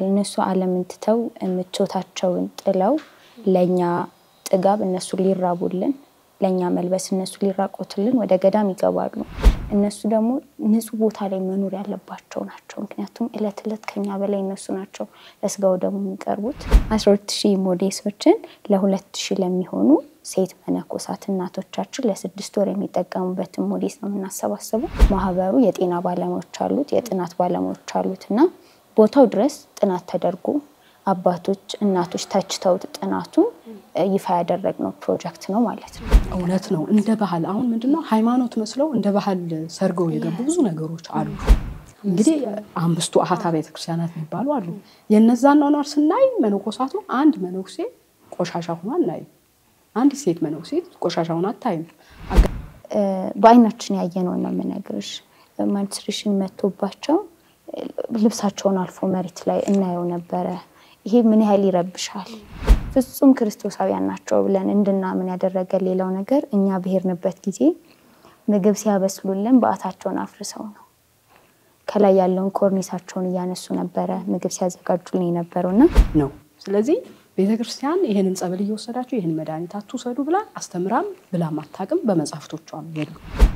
እነሱ ዓለምን ትተው ምቾታቸውን ጥለው ለእኛ ጥጋብ እነሱ ሊራቡልን ለእኛ መልበስ እነሱ ሊራቆትልን ወደ ገዳም ይገባሉ። እነሱ ደግሞ ንጹህ ቦታ ላይ መኖር ያለባቸው ናቸው። ምክንያቱም እለት እለት ከኛ በላይ እነሱ ናቸው ለስጋው ደግሞ የሚቀርቡት። አስራ ሁለት ሺህ ሞዴሶችን ለሁለት ሺህ ለሚሆኑ ሴት መነኮሳት እናቶቻችን ለስድስት ወር የሚጠቀሙበትን ሞዴስ ነው የምናሰባስበው። ማህበሩ የጤና ባለሙያዎች አሉት፣ የጥናት ባለሙያዎች አሉት እና ቦታው ድረስ ጥናት ተደርጎ አባቶች እናቶች ተችተውት ጥናቱን ይፋ ያደረግነው ፕሮጀክት ነው ማለት ነው። እውነት ነው። እንደ ባህል አሁን ምንድነው ሃይማኖት መስለው እንደ ባህል ሰርገው የገቡ ብዙ ነገሮች አሉ። እንግዲህ አምስቱ አሃታ ቤተክርስቲያናት የሚባሉ አሉ። የነዛን ኗኗር ስናይ መነኮሳቱ አንድ መነኩሴ ቆሻሻ ሆኖ አናይም። አንድ ሴት መነኩሴ ቆሻሻ ሆኖ አታይም። በአይናችን ያየነውን ነው የምነግርሽ። ማንስትሬሽን መቶባቸው ልብሳቸውን አልፎ መሬት ላይ እናየው ነበረ። ይሄ ምን ያህል ይረብሻል። ፍጹም ክርስቶሳውያን ናቸው ብለን እንድናምን ያደረገ ሌላው ነገር እኛ ብሄርንበት ጊዜ ምግብ ሲያበስሉልን በዓታቸውን አፍርሰው ነው። ከላይ ያለውን ኮርኒሳቸውን እያነሱ ነበረ ምግብ ሲያዘጋጁልን የነበረውና ነው። ስለዚህ ቤተክርስቲያን ይህንን ጸበል እየወሰዳችሁ ይህን መድኃኒት አትውሰዱ ብላ አስተምራም ብላም አታውቅም። በመጽሐፍቶቿም የሉ።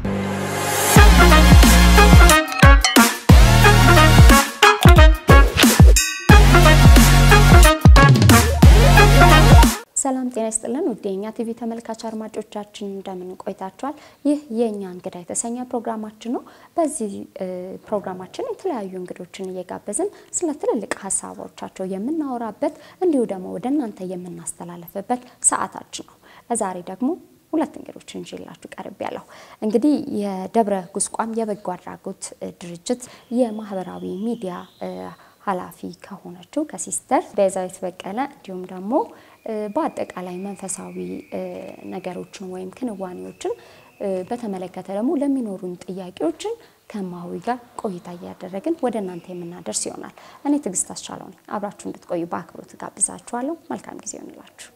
ሰላም ጤና ይስጥልን ውድ የእኛ ቲቪ ተመልካች አድማጮቻችን እንደምን ቆይታችኋል? ይህ የእኛ እንግዳ የተሰኘ ፕሮግራማችን ነው። በዚህ ፕሮግራማችን የተለያዩ እንግዶችን እየጋበዝን ስለ ትልልቅ ሀሳቦቻቸው የምናወራበት እንዲሁ ደግሞ ወደ እናንተ የምናስተላለፍበት ሰዓታችን ነው። ለዛሬ ደግሞ ሁለት እንግዶችን ይዤላችሁ ቀርብ ያለሁ እንግዲህ የደብረ ጉስቋም የበጎ አድራጎት ድርጅት የማህበራዊ ሚዲያ ኃላፊ ከሆነችው ከሲስተር ቤዛዊት በቀለ እንዲሁም ደግሞ በአጠቃላይ መንፈሳዊ ነገሮችን ወይም ክንዋኔዎችን በተመለከተ ደግሞ ለሚኖሩን ጥያቄዎችን ከማዊ ጋር ቆይታ እያደረግን ወደ እናንተ የምናደርስ ይሆናል። እኔ ትዕግስት አስቻለው ነኝ። አብራችሁ እንድትቆዩ በአክብሮት ጋብዛችኋለሁ። መልካም ጊዜ ይሆንላችሁ።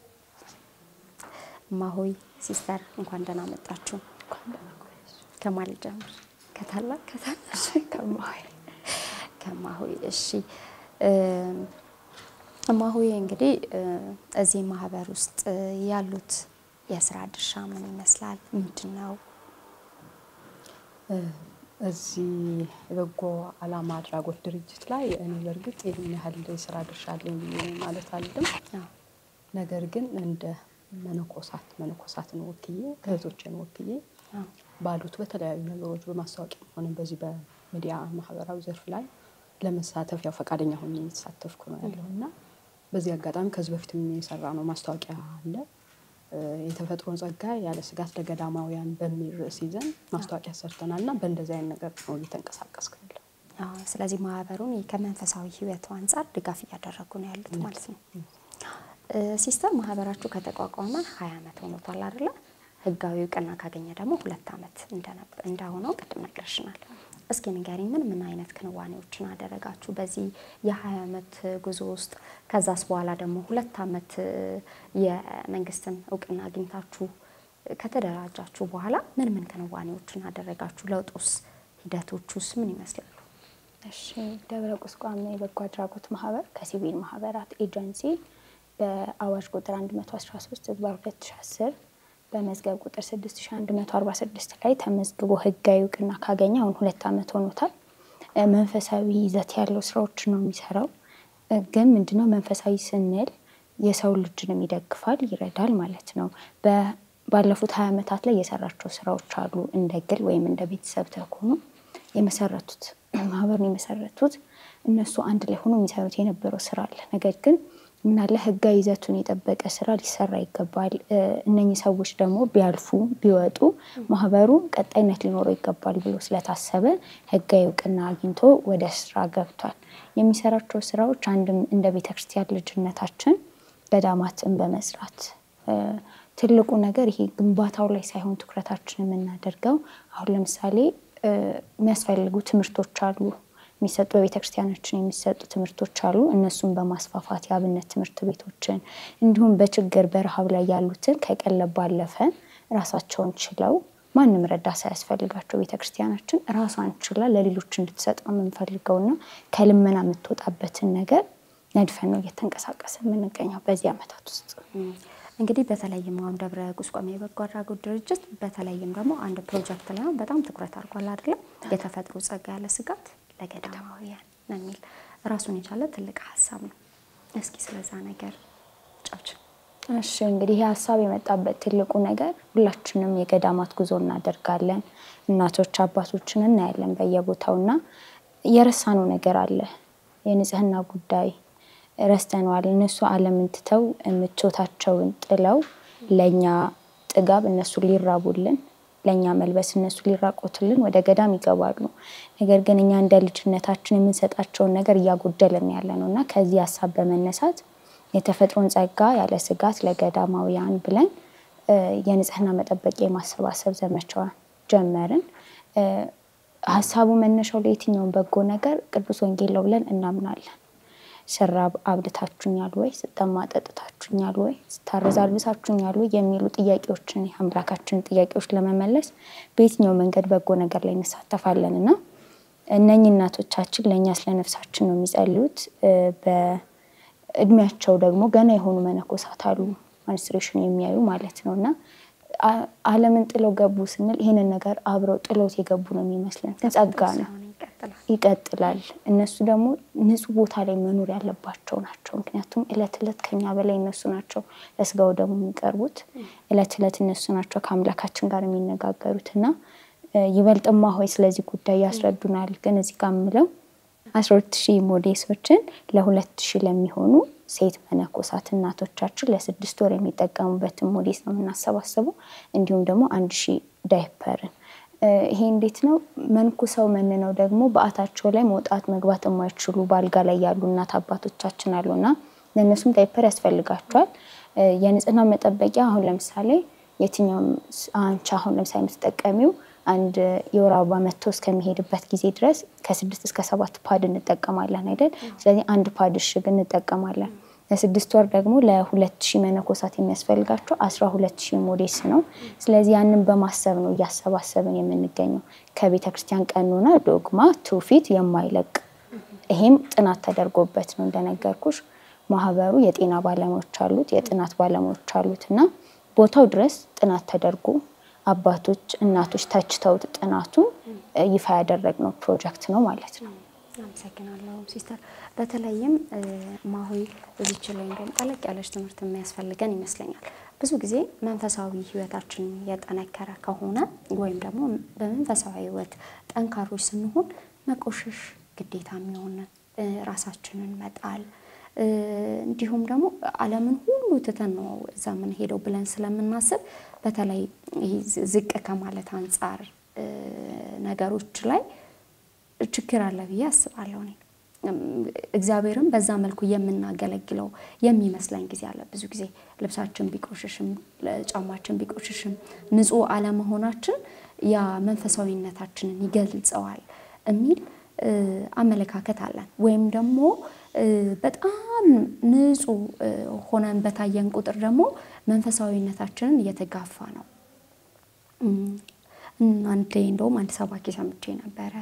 እማሆይ ሲስተር እንኳን ደህና መጣችሁ። ከማን ልጀምር? ከታላቅ ከታናሽ? ከማሆይ ከማሆይ እሺ። እማሆይ እንግዲህ እዚህ ማህበር ውስጥ ያሉት የስራ ድርሻ ምን ይመስላል? ምንድን ነው? እዚህ የበጎ ዓላማ አድራጎት ድርጅት ላይ እኔ በእርግጥ ይህን ያህል የስራ ድርሻ አለኝ ብዬ ማለት አልልም። ነገር ግን እንደ መነኮሳት መነኮሳትን ወክዬ እህቶችን ወክዬ ባሉት በተለያዩ ነገሮች በማስታወቂያ ሆነ በዚህ በሚዲያ ማህበራዊ ዘርፍ ላይ ለመሳተፍ ያው ፈቃደኛ ሆኜ እየተሳተፍኩ ነው ያለው እና በዚህ አጋጣሚ ከዚህ በፊት የሰራ ነው ማስታወቂያ አለ የተፈጥሮን ጸጋ ያለ ስጋት ለገዳማውያን በሚል ርዕስ ይዘን ማስታወቂያ ሰርተናል እና በእንደዚህ አይነት ነገር ነው እየተንቀሳቀስኩ ያለው። ስለዚህ ማህበሩን ከመንፈሳዊ ህይወቱ አንጻር ድጋፍ እያደረጉ ነው ያሉት ማለት ነው። ሲስተር ማህበራችሁ ከተቋቋመ ሀያ ዓመት ሆኖታል አይደለ? ህጋዊ እውቅና ካገኘ ደግሞ ሁለት ዓመት እንደሆነው ቅድም ነግረሽናል። እስኪ ንገሪኝ፣ ምን ምን አይነት ክንዋኔዎችን አደረጋችሁ በዚህ የሀያ ዓመት ጉዞ ውስጥ? ከዛስ በኋላ ደግሞ ሁለት ዓመት የመንግስትን እውቅና አግኝታችሁ ከተደራጃችሁ በኋላ ምን ምን ክንዋኔዎችን አደረጋችሁ? ለውጡስ ሂደቶቹስ ምን ይመስላሉ? እሺ ደብረ ቁስቋም የበጎ አድራጎት ማህበር ከሲቪል ማህበራት ኤጀንሲ በአዋጅ ቁጥር 113 ህዝባር 2010 በመዝገብ ቁጥር 6146 ላይ ተመዝግቦ ህጋዊ እውቅና ካገኘ አሁን ሁለት ዓመት ሆኖታል። መንፈሳዊ ይዘት ያለው ስራዎችን ነው የሚሰራው። ግን ምንድነው መንፈሳዊ ስንል የሰው ልጅንም ይደግፋል፣ ይረዳል ማለት ነው። ባለፉት ሀያ ዓመታት ላይ የሰራቸው ስራዎች አሉ። እንደ ግል ወይም እንደ ቤተሰብ ተኮኑ የመሰረቱት ማህበሩን የመሰረቱት እነሱ አንድ ላይ ሆኖ የሚሰሩት የነበረው ስራ አለ። ነገር ግን ምናለ ህጋዊ ይዘቱን የጠበቀ ስራ ሊሰራ ይገባል። እነኚህ ሰዎች ደግሞ ቢያልፉ ቢወጡ ማህበሩ ቀጣይነት ሊኖረው ይገባል ብሎ ስለታሰበ ህጋዊ እውቅና አግኝቶ ወደ ስራ ገብቷል። የሚሰራቸው ስራዎች አንድም እንደ ቤተክርስቲያን ልጅነታችን ገዳማትን በመስራት ትልቁ ነገር ይሄ ግንባታው ላይ ሳይሆን ትኩረታችን የምናደርገው አሁን ለምሳሌ የሚያስፈልጉ ትምህርቶች አሉ የሚሰጡ በቤተክርስቲያናችን የሚሰጡ ትምህርቶች አሉ። እነሱን በማስፋፋት የአብነት ትምህርት ቤቶችን እንዲሁም በችግር በረሃብ ላይ ያሉትን ከቀለብ ባለፈ ራሳቸውን ችለው ማንም ረዳት ሳያስፈልጋቸው ቤተክርስቲያናችን ራሷን ችላ ለሌሎች እንድትሰጥ ነው የምንፈልገውና ከልመና የምትወጣበትን ነገር ነድፈን ነው እየተንቀሳቀሰ የምንገኘው በዚህ ዓመታት ውስጥ። እንግዲህ በተለይም አሁን ደብረ ቁስቋም የበጎ አድራጎት ድርጅት በተለይም ደግሞ አንድ ፕሮጀክት ላይ አሁን በጣም ትኩረት አድርጓል አይደለም? የተፈጥሮ ጸጋ ያለ ስጋት ለገዳማውያን ነው የሚል ራሱን የቻለ ትልቅ ሀሳብ ነው። እስኪ ስለዛ ነገር ጫዎች እሺ እንግዲህ ይህ ሀሳብ የመጣበት ትልቁ ነገር ሁላችንም የገዳማት ጉዞ እናደርጋለን። እናቶች አባቶችን እናያለን በየቦታውና የረሳነው ነገር አለ። የንጽህና ጉዳይ ረስተነዋል። እነሱ ዓለምን ትተው ምቾታቸውን ጥለው ለእኛ ጥጋብ እነሱ ሊራቡልን፣ ለእኛ መልበስ እነሱ ሊራቆትልን ወደ ገዳም ይገባሉ። ነገር ግን እኛ እንደ ልጅነታችን የምንሰጣቸውን ነገር እያጎደልን ያለ ነው እና ከዚህ ሀሳብ በመነሳት የተፈጥሮን ጸጋ ያለ ስጋት ለገዳማውያን ብለን የንጽህና መጠበቂያ የማሰባሰብ ዘመቻ ጀመርን። ሀሳቡ መነሻው ለየትኛውን በጎ ነገር ቅዱስ ወንጌል ነው ብለን እናምናለን። ስራብ አብልታችሁኛል ወይ? ስጠማ ጠጥታችሁኛል ወይ? ስታረዝ አልብሳችሁኛል ወይ? የሚሉ ጥያቄዎችን የአምላካችንን ጥያቄዎች ለመመለስ በየትኛው መንገድ በጎ ነገር ላይ እንሳተፋለን እና እነኚህ እናቶቻችን ለእኛ ስለ ነፍሳችን ነው የሚጸልዩት። በእድሜያቸው ደግሞ ገና የሆኑ መነኮሳት አሉ፣ ማንስትሬሽን የሚያዩ ማለት ነው እና ዓለምን ጥለው ገቡ ስንል ይህንን ነገር አብረው ጥለውት የገቡ ነው የሚመስለን። ጸጋ ነው ይቀጥላል። እነሱ ደግሞ ንጹህ ቦታ ላይ መኖር ያለባቸው ናቸው። ምክንያቱም እለት እለት ከኛ በላይ እነሱ ናቸው ለስጋው ደግሞ የሚቀርቡት። እለት እለት እነሱ ናቸው ከአምላካችን ጋር የሚነጋገሩት እና ይበልጥማ ሆይ ስለዚህ ጉዳይ ያስረዱናል። ግን እዚህ ጋር የምለው አስራ ሁለት ሺህ ሞዴሶችን ለሁለት ሺህ ለሚሆኑ ሴት መነኮሳት እናቶቻችን ለስድስት ወር የሚጠቀሙበትን ሞዴስ ነው የምናሰባስበው። እንዲሁም ደግሞ አንድ ሺህ ዳይፐርን ይሄ እንዴት ነው መንኩሰው መንነው ደግሞ በአታቸው ላይ መውጣት መግባት የማይችሉ በአልጋ ላይ ያሉ እናት አባቶቻችን አሉና ለእነሱም ዳይፐር ያስፈልጋቸዋል። የንጽህና መጠበቂያ አሁን ለምሳሌ የትኛውም አንቺ አሁን ለምሳሌ የምትጠቀሚው አንድ የወር አበባ መጥቶ እስከሚሄድበት ጊዜ ድረስ ከስድስት እስከ ሰባት ፓድ እንጠቀማለን አይደል? ስለዚህ አንድ ፓድ እሽግ እንጠቀማለን። ለስድስት ወር ደግሞ ለሁለት ሺህ መነኮሳት የሚያስፈልጋቸው አስራ ሁለት ሺህ ሞዴስ ነው። ስለዚህ ያንን በማሰብ ነው እያሰባሰብን የምንገኘው ከቤተ ክርስቲያን ቀኖና፣ ዶግማ፣ ትውፊት የማይለቅ ይሄም ጥናት ተደርጎበት ነው እንደነገርኩሽ። ማህበሩ የጤና ባለሙያዎች አሉት፣ የጥናት ባለሙያዎች አሉት እና ቦታው ድረስ ጥናት ተደርጎ አባቶች እናቶች ተችተውት ጥናቱን ይፋ ያደረግነው ፕሮጀክት ነው ማለት ነው። አመሰግናለሁ ሲስተር። በተለይም ማሆይ እዚች ላይ እንደውም ጠለቅ ያለች ትምህርት የሚያስፈልገን ይመስለኛል። ብዙ ጊዜ መንፈሳዊ ሕይወታችን የጠነከረ ከሆነ ወይም ደግሞ በመንፈሳዊ ሕይወት ጠንካሮች ስንሆን መቆሸሽ ግዴታ የሚሆን ራሳችንን መጣል እንዲሁም ደግሞ ዓለምን ሁሉ ትተን ነው እዛ የምንሄደው ብለን ስለምናስብ በተለይ ዝቅ ከማለት አንጻር ነገሮች ላይ ችግር አለ ብዬ አስባለሁ። እኔ እግዚአብሔርም በዛ መልኩ የምናገለግለው የሚመስለን ጊዜ አለ። ብዙ ጊዜ ልብሳችን ቢቆሽሽም ጫማችን ቢቆሽሽም ንጹሕ አለመሆናችን ያ መንፈሳዊነታችንን ይገልጸዋል የሚል አመለካከት አለን። ወይም ደግሞ በጣም ንጹሕ ሆነን በታየን ቁጥር ደግሞ መንፈሳዊነታችንን እየተጋፋ ነው። አንዴ እንደውም አንድ ሰባኪ ሰምቼ ነበረ።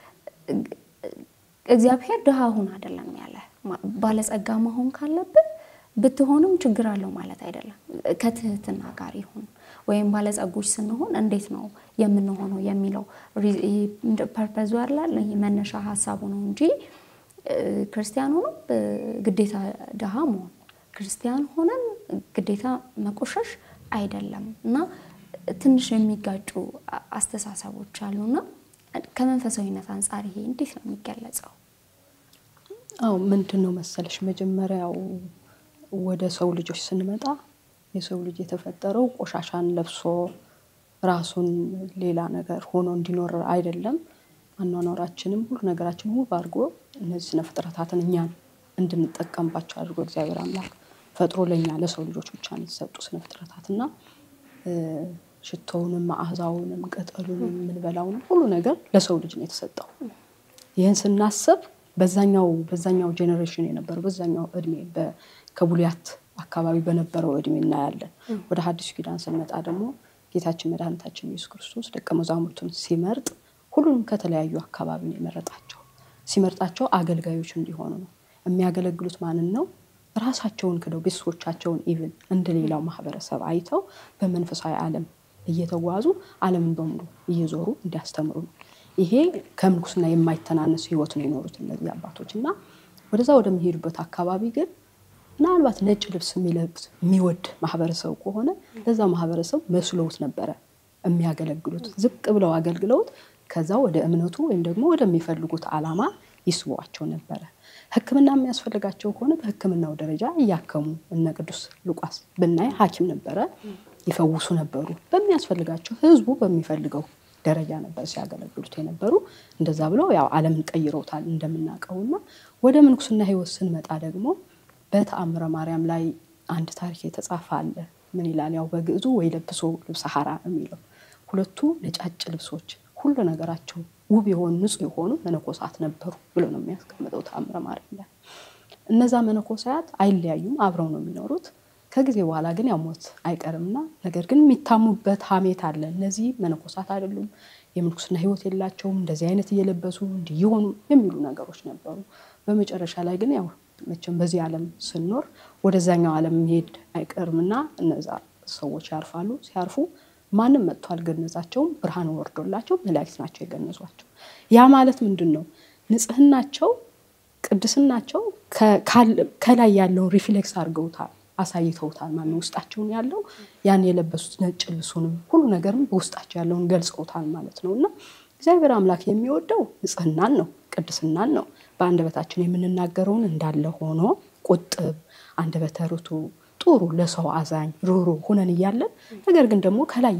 እግዚአብሔር ድሃ ሁን አይደለም ያለ፣ ባለጸጋ መሆን ካለብን ብትሆንም ችግር አለው ማለት አይደለም። ከትህትና ጋር ይሁን ወይም ባለጸጎች ስንሆን እንዴት ነው የምንሆነው የሚለው ፐርፐዙ ያላል መነሻ ሀሳቡ ነው እንጂ ክርስቲያን ሆኖ ግዴታ ድሃ መሆን ክርስቲያን ሆነን ግዴታ መቆሸሽ አይደለም እና ትንሽ የሚጋጩ አስተሳሰቦች አሉና ከመንፈሳዊነት አንጻር ይሄ እንዴት ነው የሚገለጸው? አው ምንድን ነው መሰለሽ መጀመሪያው ወደ ሰው ልጆች ስንመጣ የሰው ልጅ የተፈጠረው ቆሻሻን ለብሶ ራሱን ሌላ ነገር ሆኖ እንዲኖር አይደለም። አኗኗራችንም ሁሉ ነገራችን ውብ አድርጎ እነዚህ ስነ ፍጥረታትን እኛን እንድንጠቀምባቸው አድርጎ እግዚአብሔር አምላክ ፈጥሮ ለእኛ ለሰው ልጆች ብቻ ነው የተሰጡ ስነ ፍጥረታት እና ሽቶውንም መዓዛውንም ቅጠሉንም የምንበላውንም ሁሉ ነገር ለሰው ልጅ ነው የተሰጠው። ይህን ስናስብ በዛኛው በዛኛው ጄኔሬሽን የነበረው በዛኛው እድሜ ከቡልያት አካባቢ በነበረው እድሜ እናያለን። ወደ ሐዲሱ ኪዳን ስንመጣ ደግሞ ጌታችን መድኃኒታችን ኢየሱስ ክርስቶስ ደቀ መዛሙርቱን ሲመርጥ ሁሉንም ከተለያዩ አካባቢ ነው የመረጣቸው። ሲመርጣቸው አገልጋዮች እንዲሆኑ ነው። የሚያገለግሉት ማንን ነው? ራሳቸውን ክደው ቤተሰቦቻቸውን ኢቭን እንደ ሌላው ማህበረሰብ አይተው በመንፈሳዊ ዓለም እየተጓዙ ዓለምን በሙሉ እየዞሩ እንዲያስተምሩ ነው። ይሄ ከምንኩስና የማይተናነስ ህይወት ነው የኖሩት እነዚህ አባቶች እና ወደዛ ወደሚሄዱበት አካባቢ ግን ምናልባት ነጭ ልብስ የሚለብስ የሚወድ ማህበረሰብ ከሆነ ለዛ ማህበረሰብ መስለውት ነበረ የሚያገለግሉት። ዝቅ ብለው አገልግለውት ከዛ ወደ እምነቱ ወይም ደግሞ ወደሚፈልጉት ዓላማ ይስቧቸው ነበረ። ሕክምና የሚያስፈልጋቸው ከሆነ በሕክምናው ደረጃ እያከሙ እነ ቅዱስ ሉቃስ ብናይ ሐኪም ነበረ፣ ይፈውሱ ነበሩ። በሚያስፈልጋቸው ህዝቡ በሚፈልገው ደረጃ ነበር ሲያገለግሉት የነበሩ። እንደዛ ብለው ያው ዓለምን ቀይረውታል እንደምናውቀውና ወደ ምንኩስና ህይወት ስንመጣ ደግሞ በተአምረ ማርያም ላይ አንድ ታሪክ የተጻፈ አለ። ምን ይላል? ያው በግዕዙ ወይ ለብሶ ልብሰ ሐራ የሚለው ሁለቱ ነጫጭ ልብሶች ሁሉ ነገራቸው ውብ የሆኑ ንጹህ የሆኑ መነኮሳት ነበሩ ብሎ ነው የሚያስቀምጠው ተአምረ ማርያም ላይ። እነዛ መነኮሳያት አይለያዩም፣ አብረው ነው የሚኖሩት። ከጊዜ በኋላ ግን ያው ሞት አይቀርምና ነገር ግን የሚታሙበት ሀሜት አለ። እነዚህ መነኮሳት አይደሉም፣ የምንኩስና ህይወት የላቸውም፣ እንደዚህ አይነት እየለበሱ እንዲህ የሆኑ የሚሉ ነገሮች ነበሩ። በመጨረሻ ላይ ግን ያው መቼም በዚህ ዓለም ስንኖር ወደዛኛው ዓለም መሄድ አይቀርምና እነዛ ሰዎች ያርፋሉ። ሲያርፉ ማንም መጥቶ አልገነዛቸውም። ብርሃን ወርዶላቸው መላእክት ናቸው የገነዟቸው። ያ ማለት ምንድን ነው? ንጽህናቸው፣ ቅድስናቸው ከላይ ያለውን ሪፍሌክስ አድርገውታል፣ አሳይተውታል። ማነው ውስጣቸውን ያለው ያን የለበሱት ነጭ ልብሱንም ሁሉ ነገርም በውስጣቸው ያለውን ገልጸውታል ማለት ነው እና እግዚአብሔር አምላክ የሚወደው ንጽህናን ነው፣ ቅድስናን ነው። በአንደበታችን የምንናገረውን እንዳለ ሆኖ ቁጥብ፣ አንደበተ ርቱዕ፣ ጥሩ፣ ለሰው አዛኝ፣ ሩሩ ሁነን እያለን ነገር ግን ደግሞ ከላይ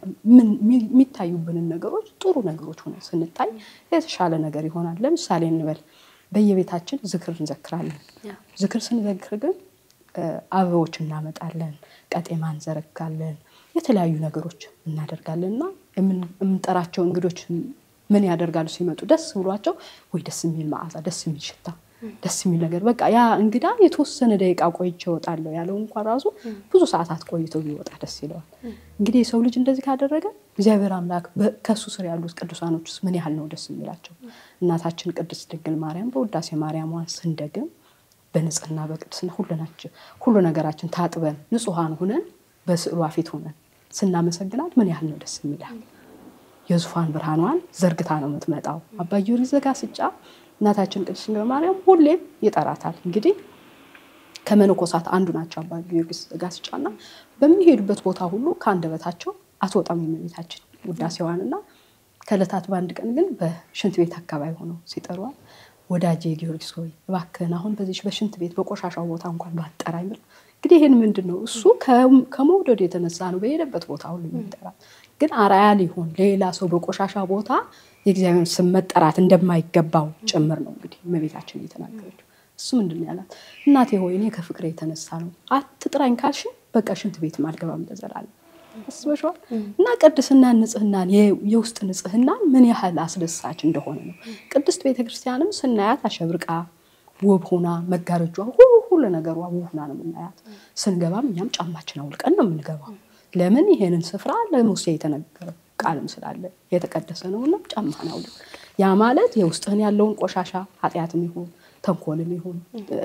የሚታዩብንን ነገሮች ጥሩ ነገሮች ሆነን ስንታይ የተሻለ ነገር ይሆናል። ለምሳሌ እንበል በየቤታችን ዝክር እንዘክራለን። ዝክር ስንዘክር ግን አበቦች እናመጣለን፣ ቀጤማ እንዘረጋለን፣ የተለያዩ ነገሮች እናደርጋለን እና የምንጠራቸው እንግዶች ምን ያደርጋሉ? ሲመጡ ደስ ብሏቸው ወይ ደስ የሚል መዓዛ፣ ደስ የሚል ሽታ፣ ደስ የሚል ነገር በቃ ያ እንግዳ የተወሰነ ደቂቃ ቆይቼ እወጣለሁ ያለው እንኳን ራሱ ብዙ ሰዓታት ቆይቶ ቢወጣ ደስ ይለዋል። እንግዲህ የሰው ልጅ እንደዚህ ካደረገ እግዚአብሔር አምላክ ከእሱ ስር ያሉት ቅዱሳኖች ውስጥ ምን ያህል ነው ደስ የሚላቸው? እናታችን ቅድስት ድንግል ማርያም በውዳሴ ማርያሟን ስንደግም በንጽህና በቅድስና ሁሉ ነገራችን ታጥበን ንጹሐን ሁነን በስዕሏ ፊት ሁነን ስናመሰግናት ምን ያህል ነው ደስ የሚላል። የዙፋን ብርሃኗን ዘርግታ ነው የምትመጣው። አባ ጊዮርጊስ ዘጋስጫ እናታችን ቅድስት ድንግል ማርያም ሁሌም ይጠራታል። እንግዲህ ከመነኮሳት አንዱ ናቸው አባ ጊዮርጊስ ዘጋስጫ እና በሚሄዱበት ቦታ ሁሉ ከአንደበታቸው አትወጣም የእመቤታችን ውዳሴዋንና ከዕለታት በአንድ ቀን ግን በሽንት ቤት አካባቢ ሆነው ሲጠሯል ወዳጄ ጊዮርጊስ ሆይ እባክህን አሁን በዚች በሽንት ቤት በቆሻሻው ቦታ እንኳን ባጠራኝ ብላ እንግዲህ ይህን ምንድን ነው እሱ ከመውደዱ የተነሳ ነው በሄደበት ቦታ ሁሉ የሚጠራት ግን አርአያ ሊሆን ሌላ ሰው በቆሻሻ ቦታ የእግዚአብሔር ስም መጠራት እንደማይገባው ጭምር ነው እንግዲህ እመቤታችን እየተናገረችው እሱ ምንድን ነው ያላት እናቴ ሆይ እኔ ከፍቅሬ የተነሳ ነው አትጥራኝ ካልሽ በቃ ሽንት ቤት አልገባም ለዘላለም አስበሽዋል እና ቅድስና ንጽህናን የውስጥ ንጽህናን ምን ያህል አስደሳች እንደሆነ ነው። ቅድስት ቤተክርስቲያንም ስናያት አሸብርቃ ውብ ሆና መጋረጇ ሁሉ ሁሉ ነገሯ ውብ ሆና ነው የምናያት። ስንገባም እኛም ጫማችን አውልቀን ነው የምንገባው። ለምን ይሄንን ስፍራ ለሙሴ የተነገረው ቃልም ስላለ የተቀደሰ ነውና ጫማህን አውልቅ። ያ ማለት የውስጥህን ያለውን ቆሻሻ ኃጢአትም ይሁን ተንኮልም ይሁን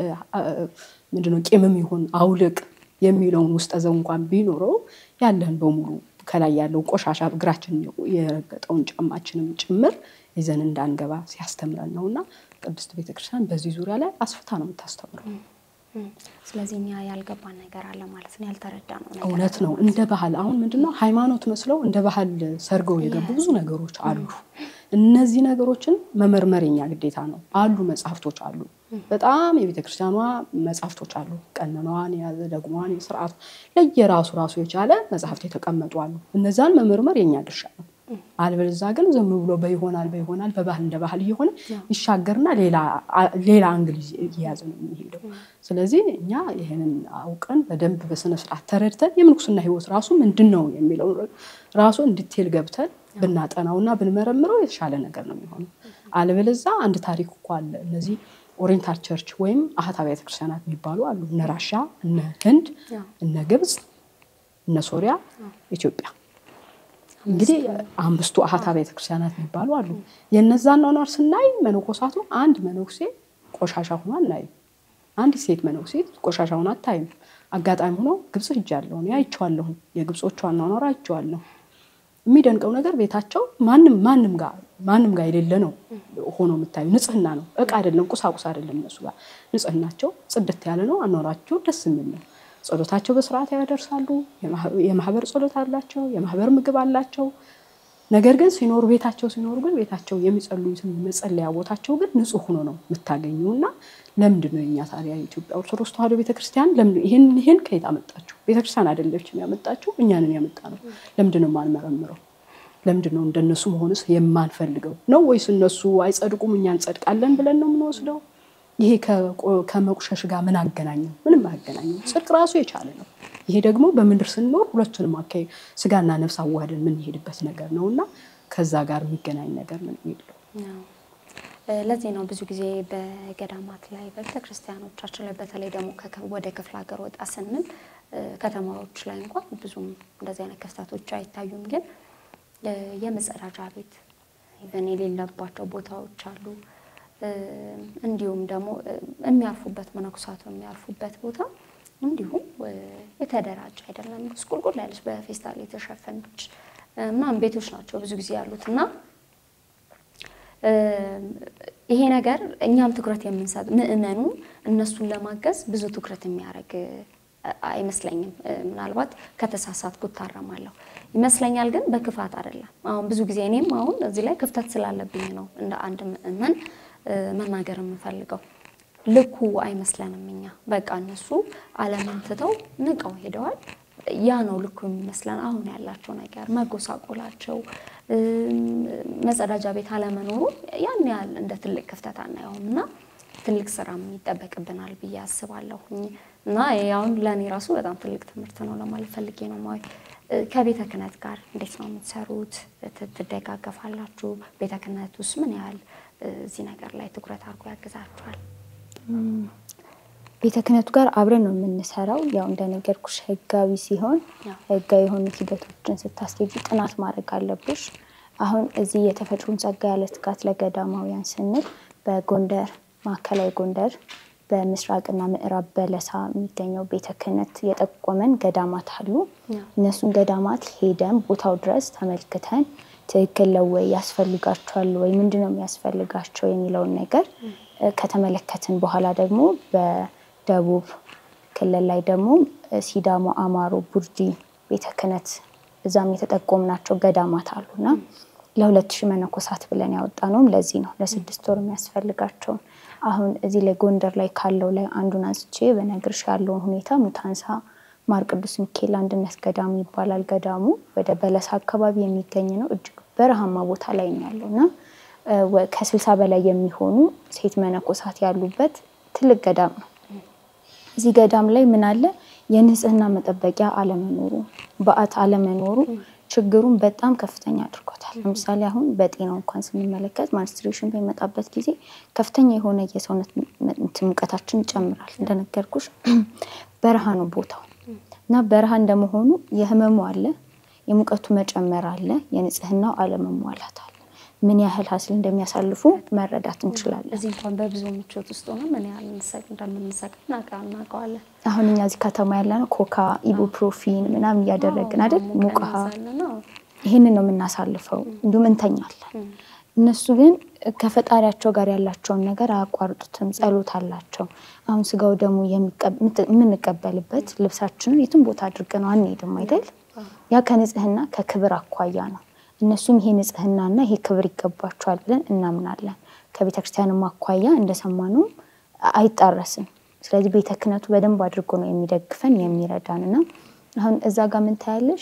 ምንድነው ቂምም ይሁን አውልቅ የሚለውን ውስጠ ዘው እንኳን ቢኖረው ያለን በሙሉ ከላይ ያለው ቆሻሻ እግራችን የረገጠውን ጫማችንም ጭምር ይዘን እንዳንገባ ሲያስተምረን ነው እና ቅድስት ቤተክርስቲያን በዚህ ዙሪያ ላይ አስፍታ ነው የምታስተምረው። ስለዚህ እኛ ያልገባን ነገር አለ ማለት ነው፣ ያልተረዳ ነው ነገር እውነት ነው። እንደ ባህል አሁን ምንድነው ሃይማኖት መስለው እንደ ባህል ሰርገው የገቡ ብዙ ነገሮች አሉ። እነዚህ ነገሮችን መመርመር የኛ ግዴታ ነው። አሉ መጽሐፍቶች አሉ፣ በጣም የቤተ ክርስቲያኗ መጽሐፍቶች አሉ። ቀኖናዋን የያዘ ደግሟን፣ የስርዓቱ ለየራሱ ራሱ የቻለ መጽሐፍት የተቀመጡ አሉ። እነዛን መመርመር የኛ ድርሻ ነው። አልበለዛ ግን ዝም ብሎ በይሆናል በይሆናል በባህል እንደ ባህል እየሆነ ይሻገርና ሌላ አንግል እየያዘ ነው የሚሄደው። ስለዚህ እኛ ይህንን አውቀን በደንብ በስነ ስርዓት ተረድተን የምንኩስና ሕይወት ራሱ ምንድን ነው የሚለው ራሱ እንዲቴል ገብተን ብናጠናውና ብንመረምረው የተሻለ ነገር ነው የሚሆነው። አልበለዛ አንድ ታሪክ እኮ አለ። እነዚህ ኦሪየንታል ቸርች ወይም አህት አብያተ ክርስቲያናት የሚባሉ አሉ። እነ ራሻ፣ እነ ህንድ፣ እነ ግብፅ፣ እነ ሶሪያ፣ ኢትዮጵያ እንግዲህ አምስቱ አሃት አብያተ ክርስቲያናት የሚባሉ አሉ። የነዛን ኗኗር ስናይ መነኮሳቱ አንድ መነኩሴ ቆሻሻ ሆኖ አናይም። አንዲት ሴት መነኩሴት ቆሻሻውን አታይም። አጋጣሚ ሆኖ ግብጽ ሄጃለሁ፣ እኔ አይቼዋለሁ። የግብጾቹ አኗኗር አይቼዋለሁ። የሚደንቀው ነገር ቤታቸው ማንም ማንም ጋር ማንም ጋር የሌለ ነው ሆኖ የምታዩ ንጽህና ነው። እቃ አይደለም፣ ቁሳቁስ አይደለም። እነሱ ጋር ንጽህናቸው ጽድት ያለ ነው። አኗኗራቸው ደስ የሚል ነው። ጸሎታቸው በስርዓት ያደርሳሉ። የማህበር ጸሎት አላቸው። የማህበር ምግብ አላቸው። ነገር ግን ሲኖሩ ቤታቸው ሲኖሩ ግን ቤታቸው የሚጸልዩትን መጸለያ ቦታቸው ግን ንጹህ ሆኖ ነው የምታገኙ እና ለምንድን ነው የኛ ታዲያ የኢትዮጵያ ኦርቶዶክስ ተዋሕዶ ቤተክርስቲያን ለምንድን ይህን ይህን ከየት አመጣችሁ? ቤተክርስቲያን አይደለችም ያመጣችሁ፣ እኛንን ያመጣ ነው። ለምንድን ነው የማንመረምረው? ለምንድን ነው እንደነሱ መሆንስ የማንፈልገው ነው ወይስ እነሱ አይጸድቁም እኛ እንጸድቃለን ብለን ነው የምንወስደው? ይሄ ከመቁሸሽ ጋር ምን አገናኘው? ምንም አያገናኘው። ጽድቅ ራሱ የቻለ ነው። ይሄ ደግሞ በምድር ስንኖር ሁለቱንም አካባቢ ስጋና ነፍስ አዋህደን የምንሄድበት ነገር ነው እና ከዛ ጋር የሚገናኝ ነገር ምን የለው። ለዚህ ነው ብዙ ጊዜ በገዳማት ላይ በቤተክርስቲያኖቻችን ላይ በተለይ ደግሞ ወደ ክፍለ ሀገር ወጣ ስንል ከተማዎች ላይ እንኳን ብዙም እንደዚህ አይነት ክፍተቶች አይታዩም። ግን የመጸዳጃ ቤት ኢቨን የሌለባቸው ቦታዎች አሉ። እንዲሁም ደግሞ የሚያርፉበት መነኩሳቱ የሚያርፉበት ቦታ እንዲሁም የተደራጀ አይደለም። ቁልቁል ያለች በፌስታል የተሸፈነች ምናምን ቤቶች ናቸው ብዙ ጊዜ ያሉት እና ይሄ ነገር እኛም ትኩረት የምንሰጥ ምእመኑ እነሱን ለማገዝ ብዙ ትኩረት የሚያደርግ አይመስለኝም። ምናልባት ከተሳሳትኩ እታረማለሁ ይመስለኛል፣ ግን በክፋት አይደለም። አሁን ብዙ ጊዜ እኔም አሁን እዚህ ላይ ክፍተት ስላለብኝ ነው እንደ አንድ ምእመን መናገር የምፈልገው። ልኩ አይመስለንም እኛ በቃ እነሱ ዓለምን ትተው ንቀው ሄደዋል። ያ ነው ልኩ የሚመስለን። አሁን ያላቸው ነገር መጎሳቆላቸው፣ መጸዳጃ ቤት አለመኖሩ ያን ያህል እንደ ትልቅ ክፍተት አናየውም እና ትልቅ ስራም ይጠበቅብናል ብዬ አስባለሁ እና አሁን ለእኔ ራሱ በጣም ትልቅ ትምህርት ነው ለማለት ፈልጌ ነው። ማዊ ከቤተ ክህነት ጋር እንዴት ነው የምትሰሩት? ትደጋገፋላችሁ? ቤተ ክህነት ውስጥ ምን ያህል እዚህ ነገር ላይ ትኩረት አድርጎ ያግዛችኋል? ቤተ ክህነቱ ጋር አብረን ነው የምንሰራው። ያው እንደነገርኩሽ ህጋዊ ሲሆን ህጋዊ የሆኑ ሂደቶችን ስታስኬጂ ጥናት ማድረግ አለብሽ። አሁን እዚህ የተፈጥሮን ጸጋ ያለ ትጋት ለገዳማውያን ስንል በጎንደር ማዕከላዊ ጎንደር በምስራቅና ምዕራብ በለሳ የሚገኘው ቤተ ክህነት የጠቆመን ገዳማት አሉ። እነሱን ገዳማት ሄደን ቦታው ድረስ ተመልክተን ትክክል ነው ወይ ያስፈልጋቸዋል ወይ ምንድን ነው የሚያስፈልጋቸው የሚለውን ነገር ከተመለከትን በኋላ ደግሞ በደቡብ ክልል ላይ ደግሞ ሲዳሞ፣ አማሮ፣ ቡርጂ ቤተ ክህነት እዛም የተጠቆምናቸው ገዳማት አሉና ለሁለት ሺህ መነኮሳት ብለን ያወጣ ነውም ለዚህ ነው ለስድስት ወር የሚያስፈልጋቸውን አሁን እዚህ ላይ ጎንደር ላይ ካለው ላይ አንዱን አንስቼ በነግርሽ ያለውን ሁኔታ ሙታንሳ ማር ቅዱስ ሚካኤል አንድነት ገዳም ይባላል። ገዳሙ ወደ በለሳ አካባቢ የሚገኝ ነው። እጅግ በረሃማ ቦታ ላይ ነው ያለው እና ከስልሳ በላይ የሚሆኑ ሴት መነኮሳት ያሉበት ትልቅ ገዳም ነው። እዚህ ገዳም ላይ ምን አለ? የንጽህና መጠበቂያ አለመኖሩ፣ በዓት አለመኖሩ ችግሩን በጣም ከፍተኛ አድርጎታል። ለምሳሌ አሁን በጤናው እንኳን ስንመለከት ማንስትሬሽን በሚመጣበት ጊዜ ከፍተኛ የሆነ የሰውነት ሙቀታችን ይጨምራል። እንደነገርኩሽ በረሃ ነው ቦታው እና በረሃ እንደመሆኑ የህመሙ አለ፣ የሙቀቱ መጨመር አለ፣ የንጽህናው አለመሟላት አለ። ምን ያህል ሀስል እንደሚያሳልፉ መረዳት እንችላለን። እዚህ እንኳን በብዙ ምቾት ውስጥ ሆነ ምን ያህል እንደምንሰቅል እናውቀዋለን። አሁን እኛ እዚህ ከተማ ያለነው ኮካ፣ ኢቡፕሮፊን ምናምን እያደረግን አይደል ሙቅ ውሃ ይህንን ነው የምናሳልፈው። እንዲሁም እንተኛለን። እነሱ ግን ከፈጣሪያቸው ጋር ያላቸውን ነገር አያቋርጡትም። ጸሎት አላቸው። አሁን ስጋው ደግሞ የምንቀበልበት ልብሳችንን የትም ቦታ አድርገነው አንሄድም አይደል? ያ ከንጽህና ከክብር አኳያ ነው። እነሱም ይሄ ንጽህናና ይሄ ክብር ይገባቸዋል ብለን እናምናለን። ከቤተ ክርስቲያንም አኳያ እንደሰማነው አይጣረስም። ስለዚህ ቤተ ክህነቱ በደንብ አድርጎ ነው የሚደግፈን የሚረዳን እና አሁን እዛ ጋር ምን ታያለሽ?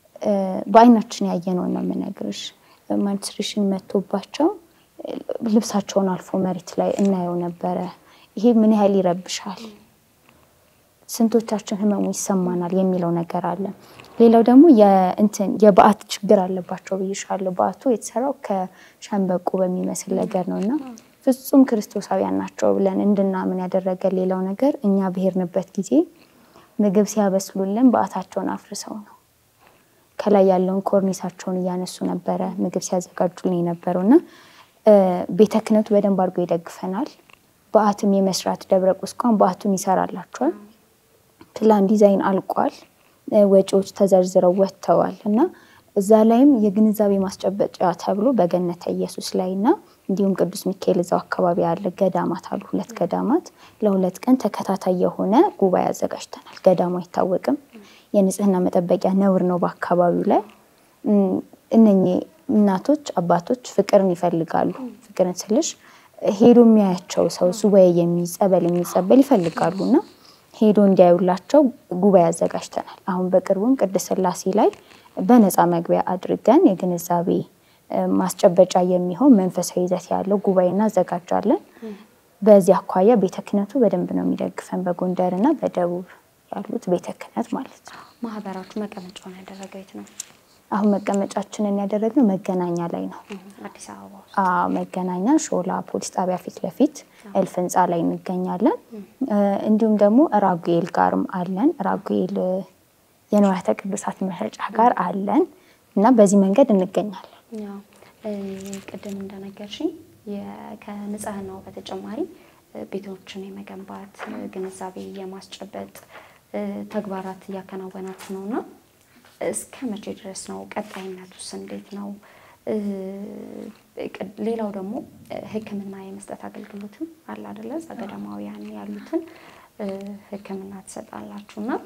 በአይናችን ያየነውን ነው የምነግርሽ። ማንስትሬሽን መቶባቸው ልብሳቸውን አልፎ መሬት ላይ እናየው ነበረ። ይሄ ምን ያህል ይረብሻል፣ ስንቶቻችን ህመሙ ይሰማናል የሚለው ነገር አለ። ሌላው ደግሞ የእንትን የበዓት ችግር አለባቸው ብይሻለሁ። በዓቱ የተሰራው ከሸንበቆ በሚመስል ነገር ነው እና ፍጹም ክርስቶሳውያን ናቸው ብለን እንድናምን ያደረገ ሌላው ነገር እኛ ብሄርንበት ጊዜ ምግብ ሲያበስሉልን በዓታቸውን አፍርሰው ነው ከላይ ያለውን ኮርኒሳቸውን እያነሱ ነበረ ምግብ ሲያዘጋጁልን የነበረው እና ቤተ ክህነቱ በደንብ አድርጎ ይደግፈናል። በዓትም የመስራት ደብረ ቁስቋም በዓቱን ይሰራላቸዋል። ፕላን ዲዛይን አልቋል። ወጪዎች ተዘርዝረው ወጥተዋል እና እዛ ላይም የግንዛቤ ማስጨበጫ ተብሎ በገነተ ኢየሱስ ላይ እና እንዲሁም ቅዱስ ሚካኤል እዛው አካባቢ ያለ ገዳማት አሉ። ሁለት ገዳማት ለሁለት ቀን ተከታታይ የሆነ ጉባኤ አዘጋጅተናል። ገዳሙ አይታወቅም። የንጽህና መጠበቂያ ነውር ነው በአካባቢው ላይ። እነኚህ እናቶች አባቶች ፍቅርን ይፈልጋሉ። ፍቅርን ስልሽ ሄዶ የሚያያቸው ሰው ሱባኤ የሚጸበል የሚጸበል ይፈልጋሉ እና ሄዶ እንዲያዩላቸው ጉባኤ አዘጋጅተናል። አሁን በቅርቡም ቅድስት ሥላሴ ላይ በነፃ መግቢያ አድርገን የግንዛቤ ማስጨበጫ የሚሆን መንፈሳዊ ይዘት ያለው ጉባኤ እናዘጋጃለን። በዚህ አኳያ ቤተ ክህነቱ በደንብ ነው የሚደግፈን፣ በጎንደር እና በደቡብ ያሉት ቤተ ክህነት ማለት ነው። ማህበራችሁ መቀመጫውን ያደረገው የት ነው? አሁን መቀመጫችንን ያደረግነው መገናኛ ላይ ነው። አዲስ አበባ ውስጥ። አዎ መገናኛ ሾላ ፖሊስ ጣቢያ ፊት ለፊት እልፍ ህንፃ ላይ እንገኛለን። እንዲሁም ደግሞ ራጉኤል ጋርም አለን። ራጉኤል የንዋያተ ቅዱሳት መሸጫ ጋር አለን እና በዚህ መንገድ እንገኛለን። ያው ቅድም እንደነገርሽኝ ከንጽህናው በተጨማሪ ቤቶችን የመገንባት ግንዛቤ የማስጨበጥ ተግባራት እያከናወናችሁ ነው እና እስከ መቼ ድረስ ነው? ቀጣይነቱስ እንዴት ነው? ሌላው ደግሞ ሕክምና የመስጠት አገልግሎትም አለ አይደለ? እዛ ገዳማውያን ያሉትን ሕክምና ትሰጣላችሁ እና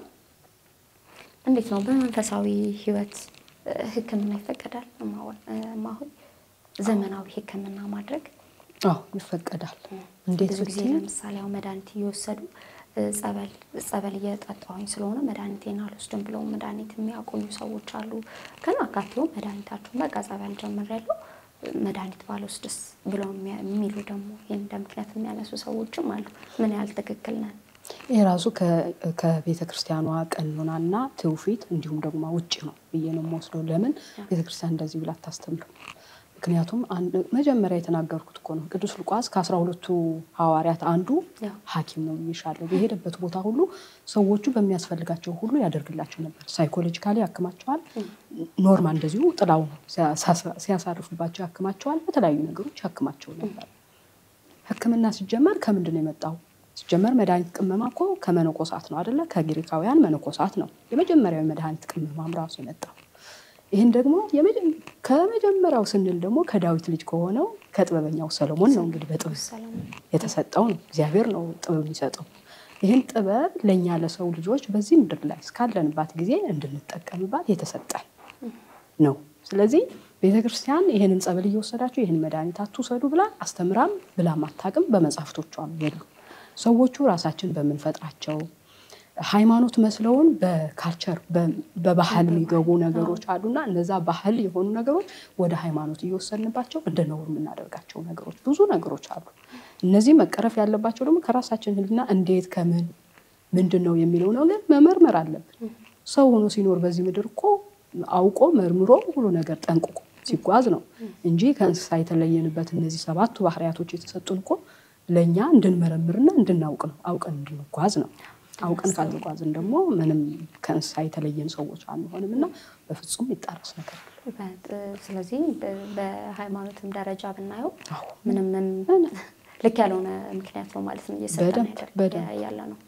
እንዴት ነው በመንፈሳዊ ህይወት ሕክምና ይፈቀዳል? እማሆይ ዘመናዊ ሕክምና ማድረግ አዎ ይፈቀዳል። እንዴት ብዙ ጊዜ ብትይ ለምሳሌ አሁን መድኃኒት እየወሰዱ ጸበል ጸበል እየጠጣሁኝ ስለሆነ መድኃኒቴን አልወስድም ብለው መድኃኒት የሚያቆዩ ሰዎች አሉ። ከናካቴው መድኃኒታቸውን በቃ ጸበል ጀምሬያለሁ መድኃኒት ባልወስድስ ብለው የሚሉ ደግሞ ይህን እንደ ምክንያት የሚያነሱ ሰዎችም አሉ። ምን ያህል ትክክል ነን? ይህ ራሱ ከቤተ ክርስቲያኗ ቀኖናና ትውፊት እንዲሁም ደግሞ ውጭ ነው ብዬ ነው የምወስደው። ለምን ቤተ ክርስቲያን እንደዚህ ብላ አታስተምርም? ምክንያቱም መጀመሪያ የተናገርኩት እኮ ነው። ቅዱስ ሉቃስ ከአስራ ሁለቱ ሐዋርያት አንዱ ሐኪም ነው ብዬሻለሁ። በሄደበት ቦታ ሁሉ ሰዎቹ በሚያስፈልጋቸው ሁሉ ያደርግላቸው ነበር። ሳይኮሎጂካሊ ያክማቸዋል። ኖርማል እንደዚሁ ጥላው ነው ሲያሳርፉባቸው ያክማቸዋል። በተለያዩ ነገሮች ያክማቸው ነበር። ሕክምና ሲጀመር ከምንድን ነው የመጣው? ሲጀመር መድኃኒት ቅመማ እኮ ከመነኮሳት ነው አደለ? ከግሪካውያን መነኮሳት ነው የመጀመሪያዊ መድኃኒት ቅመማም ራሱ የመጣው። ይህን ደግሞ ከመጀመሪያው ስንል ደግሞ ከዳዊት ልጅ ከሆነው ከጥበበኛው ሰሎሞን ነው እንግዲህ በጥበብ የተሰጠው ነው። እግዚአብሔር ነው ጥበብ የሚሰጠው። ይህን ጥበብ ለእኛ ለሰው ልጆች በዚህ ምድር ላይ እስካለንባት ጊዜ እንድንጠቀምባት የተሰጠን ነው። ስለዚህ ቤተ ክርስቲያን ይህንን ጸበል እየወሰዳችሁ ይህን መድኃኒት አትውሰዱ ብላ አስተምራም ብላም አታውቅም። በመጽሐፍቶቿም የሉ። ሰዎቹ ራሳችን በምንፈጥራቸው ሃይማኖት መስለውን በካልቸር በባህል የሚገቡ ነገሮች አሉና እነዛ ባህል የሆኑ ነገሮች ወደ ሃይማኖት እየወሰድንባቸው እንደ ነውር የምናደርጋቸው ነገሮች ብዙ ነገሮች አሉ። እነዚህ መቀረፍ ያለባቸው ደግሞ ከራሳችን ሕሊና እንዴት ከምን ምንድን ነው የሚለው ነገር መመርመር አለብን። ሰው ሆኖ ሲኖር በዚህ ምድር እኮ አውቆ መርምሮ ሁሉ ነገር ጠንቅቆ ሲጓዝ ነው እንጂ ከእንስሳ የተለየንበት እነዚህ ሰባቱ ባህሪያቶች የተሰጡን እኮ ለእኛ እንድንመረምርና እንድናውቅ ነው። አውቀን እንድንጓዝ ነው። አውቀን ካልተጓዝን ደግሞ ምንም ከእንስሳ የተለየን ሰዎች አንሆንም እና በፍጹም ይጣረስ ነገር አለ። ስለዚህ በሃይማኖትም ደረጃ ብናየው ምንም ልክ ያልሆነ ምክንያት ነው ማለት ነው እየሰጠን ያለ ነው።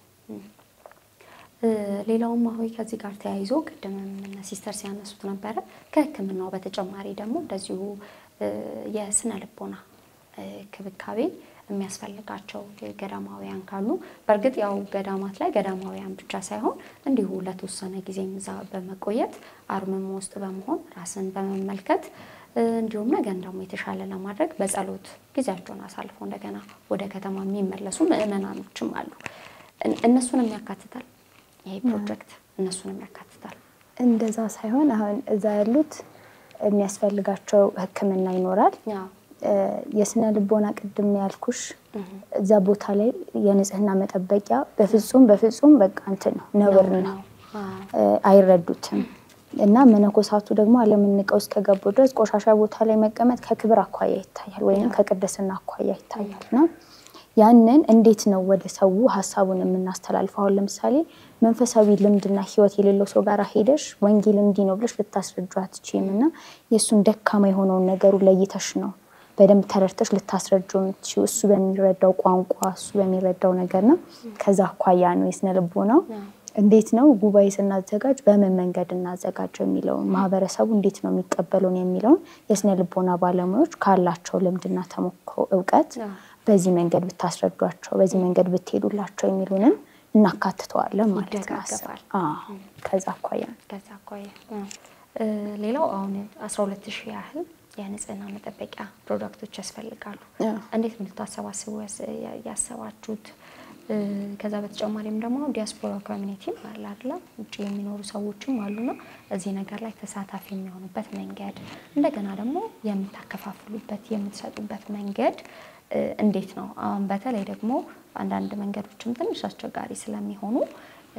ሌላውም አሁን ከዚህ ጋር ተያይዞ ቅድምም እነ ሲስተር ሲያነሱት ነበረ። ከህክምናው በተጨማሪ ደግሞ እንደዚሁ የስነ ልቦና ክብካቤ የሚያስፈልጋቸው ገዳማውያን ካሉ በእርግጥ ያው ገዳማት ላይ ገዳማውያን ብቻ ሳይሆን እንዲሁ ለተወሰነ ጊዜም እዛ በመቆየት አርምሞ ውስጥ በመሆን ራስን በመመልከት እንዲሁም ነገን ደግሞ የተሻለ ለማድረግ በጸሎት ጊዜያቸውን አሳልፈው እንደገና ወደ ከተማ የሚመለሱ ምዕመናኖችም አሉ። እነሱንም ያካትታል ይሄ ፕሮጀክት እነሱንም ያካትታል። እንደዛ ሳይሆን አሁን እዛ ያሉት የሚያስፈልጋቸው ሕክምና ይኖራል። የስነ ልቦና ቅድም ያልኩሽ እዛ ቦታ ላይ የንጽህና መጠበቂያ በፍጹም በፍጹም በቃ እንትን ነው ነውር ነው፣ አይረዱትም። እና መነኮሳቱ ደግሞ ዓለምን ንቀው እስከገቡ ድረስ ቆሻሻ ቦታ ላይ መቀመጥ ከክብር አኳያ ይታያል፣ ወይም ከቅድስና አኳያ ይታያል። እና ያንን እንዴት ነው ወደ ሰው ሀሳቡን የምናስተላልፈው? አሁን ለምሳሌ መንፈሳዊ ልምድና ህይወት የሌለው ሰው ጋር ሄደሽ ወንጌል እንዲህ ነው ብለሽ ልታስረጁ አትችይም። እና የእሱን ደካማ የሆነውን ነገሩ ለይተሽ ነው በደንብ ተረድተሽ ልታስረጁ የምትችይው እሱ በሚረዳው ቋንቋ እሱ በሚረዳው ነገር ነው። ከዛ አኳያ ነው የስነ ልቦናው እንዴት ነው ጉባኤ ስናዘጋጅ በምን መንገድ እናዘጋጀው የሚለውን ማህበረሰቡ እንዴት ነው የሚቀበለውን የሚለውን የስነ ልቦና ባለሙያዎች ካላቸው ልምድና ተሞክሮ እውቀት በዚህ መንገድ ብታስረዷቸው፣ በዚህ መንገድ ብትሄዱላቸው የሚሉንን እናካትተዋለን ማለት ነው። ይደጋገፋል። አዎ፣ ከዛ አኳያ ነው። ከዛ አኳያ እ፣ ሌላው አሁን አስራ ሁለት ሺህ ያህል የንጽህና መጠበቂያ ፕሮዳክቶች ያስፈልጋሉ። አዎ። እንዴት ነው ልታሰባስቡ ያስ- ያ- ያሰባችሁት? እ፣ ከዛ በተጨማሪም ደግሞ ዲያስፖራ ኮሚኒቲም አለ አይደለ? ውጭ የሚኖሩ ሰዎችም አሉና እዚህ ነገር ላይ ተሳታፊ የሚሆኑበት መንገድ እንደገና ደግሞ የምታከፋፍሉበት የምትሰጡበት መንገድ እ፣ እንዴት ነው? አሁን በተለይ ደግሞ አንዳንድ መንገዶችም ትንሽ አስቸጋሪ ስለሚሆኑ እ፣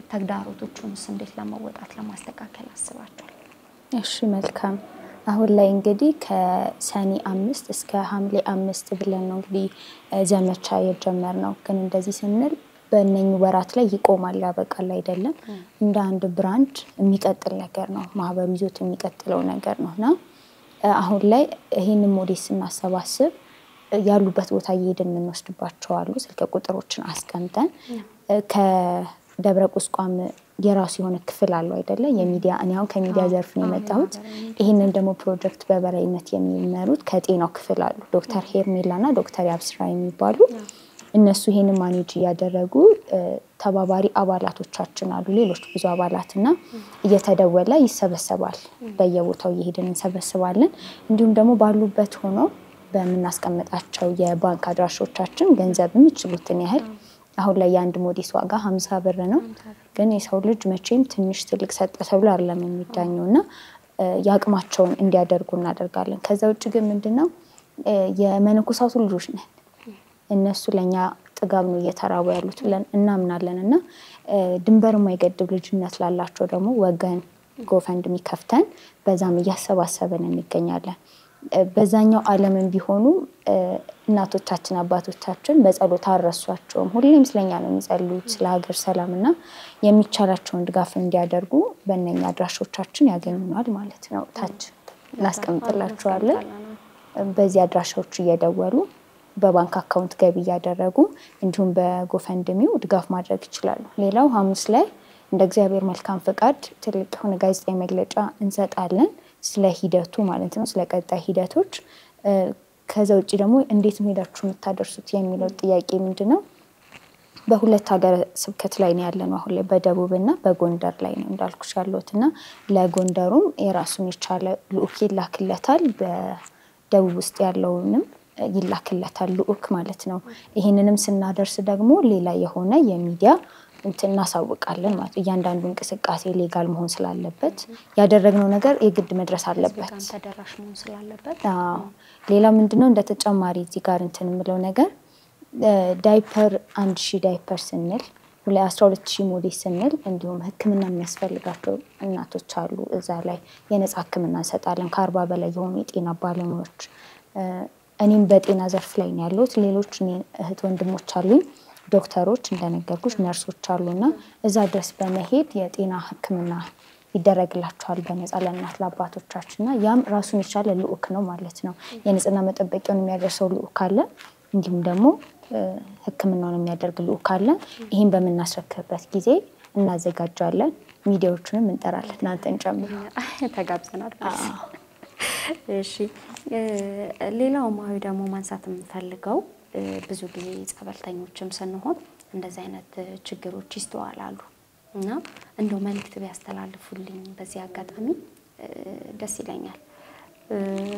ተግዳሮቶቹንስ እንዴት ለመወጣት ለማስተካከል አስባችኋል? እሺ መልካም። አሁን ላይ እንግዲህ ከሰኔ አምስት እስከ ሐምሌ አምስት ብለን ነው እንግዲህ እ ዘመቻ የጀመርነው። ግን እንደዚህ ስንል በእነኝህ ወራት ላይ ይቆማል ያበቃል አይደለም። እንደ አንድ ብራንድ የሚቀጥል ነገር ነው። ማህበሩ ይዞት የሚቀጥለው ነገር ነው እና እ አሁን ላይ ይህንን ሞዴል ስናሰባስብ እ ያሉበት ቦታ እየሄድን የምንወስድባቸው አሉ። ስልክ ቁጥሮችን አስቀምጠን እ ከደብረ ቁስቋም የራሱ የሆነ ክፍል አለው አይደለ? የሚዲያ እኔ አሁን ከሚዲያ ዘርፍ ነው የመጣሁት። ይህንን ደግሞ ፕሮጀክት በበላይነት የሚመሩት ከጤናው ክፍል አሉ። ዶክተር ሄርሜላ እና ዶክተር ያብስራ የሚባሉ እነሱ ይሄንን ማኔጅ እያደረጉ እ ተባባሪ አባላቶቻችን አሉ። ሌሎች ብዙ አባላት እና እየተደወለ ይሰበሰባል። በየቦታው እየሄድን እንሰበስባለን። እንዲሁም ደግሞ ባሉበት ሆኖ በምናስቀምጣቸው የባንክ አድራሾቻችን ገንዘብ የሚችሉትን ያህል አሁን ላይ የአንድ ሞዴስ ዋጋ ሀምሳ ብር ነው። ግን የሰው ልጅ መቼም ትንሽ ትልቅ ሰጠ ተብሎ አይደለም የሚዳኘው እና እ የአቅማቸውን እንዲያደርጉ እናደርጋለን። ከዛ ውጭ ግን ምንድን ነው እ የመነኮሳቱ ልጆች ነን እነሱ ለእኛ ጥጋብ ነው እየተራቡ ያሉት ብለን እናምናለን እና እ ድንበር የማይገድብ ልጅነት ላላቸው ደግሞ ወገን ጎፈንድሚ ከፍተን በዛም እያሰባሰብን እንገኛለን። እ በዛኛው ዓለምን ቢሆኑ እ እናቶቻችን አባቶቻችን በጸሎት አልረሷቸውም። ሁሌም ስለኛ ነው የሚጸልዩት ስለ ሀገር ሰላም እና የሚቻላቸውን ድጋፍ እንዲያደርጉ በእነኛ አድራሾቻችን ያገኙናል ማለት ነው። ታች እናስቀምጥላቸዋለን። በዚህ አድራሻዎች እየደወሉ በባንክ አካውንት ገቢ እያደረጉ እንዲሁም በጎፈንድሚው ድጋፍ ማድረግ ይችላሉ። ሌላው ሐሙስ ላይ እንደ እግዚአብሔር መልካም ፍቃድ ትልቅ የሆነ ጋዜጣዊ መግለጫ እንሰጣለን ስለ ሂደቱ ማለት ነው፣ ስለ ቀጣይ ሂደቶች። እ ከዛ ውጭ ደግሞ እንዴት ነው ሄዳችሁ የምታደርሱት የሚለው ጥያቄ ምንድን ነው? በሁለት ሀገረ ስብከት ላይ ነው ያለነው አሁን ላይ በደቡብ እና በጎንደር ላይ ነው እንዳልኩሽ ያለሁት እና ለጎንደሩም የራሱን የቻለ ልዑክ ይላክለታል በደቡብ ውስጥ ያለውንም ይላክለታል ልዑክ ማለት ነው። ይህንንም ስናደርስ ደግሞ ሌላ የሆነ የሚዲያ እንትን እናሳውቃለን ማለት ነው። እያንዳንዱ እንቅስቃሴ ሌጋል መሆን ስላለበት ያደረግነው ነገር የግድ መድረስ አለበት። ጋር ተደራሽ መሆን ስላለበት አዎ ሌላ ምንድነው እንደ ተጨማሪ እዚህ ጋር እንትን የምለው ነገር እ ዳይፐር አንድ ሺህ ዳይፐር ስንል ሁላ አስራ ሁለት ሺህ ሞዴስ ስንል እንዲሁም ሕክምና የሚያስፈልጋቸው እናቶች አሉ። እዛ ላይ የነጻ ሕክምና እንሰጣለን ከአርባ በላይ የሆኑ የጤና ባለሙያዎች እ እኔም በጤና ዘርፍ ላይ ነው ያለሁት። ሌሎች እኔ እህት ወንድሞች አሉኝ ዶክተሮች እንደነገርኩሽ ነርሶች አሉና እዛ ድረስ በመሄድ የጤና ሕክምና ይደረግላቸዋል በነጻ ለእናት ለአባቶቻችን እና ያም ራሱን የቻለ ልዑክ ነው ማለት ነው። የንጽህና መጠበቂያውን የሚያደርሰው ልዑክ አለ። እንዲሁም ደግሞ እ ሕክምናውን የሚያደርግ ልዑክ አለ። ይህን በምናስረክብበት ጊዜ እናዘጋጃለን። ሚዲያዎቹንም እንጠራለን እናንተን ጨምሮ። ተጋብዘናል። እሺ እ ሌላው ማዊ ደግሞ ማንሳት የምንፈልገው እ ብዙ ጊዜ ጸበልተኞችም ስንሆን እንደዚህ አይነት እ ችግሮች ይስተዋላሉ እና እንደው መልእክት ቢያስተላልፉልኝ በዚህ አጋጣሚ እ ደስ ይለኛል። እ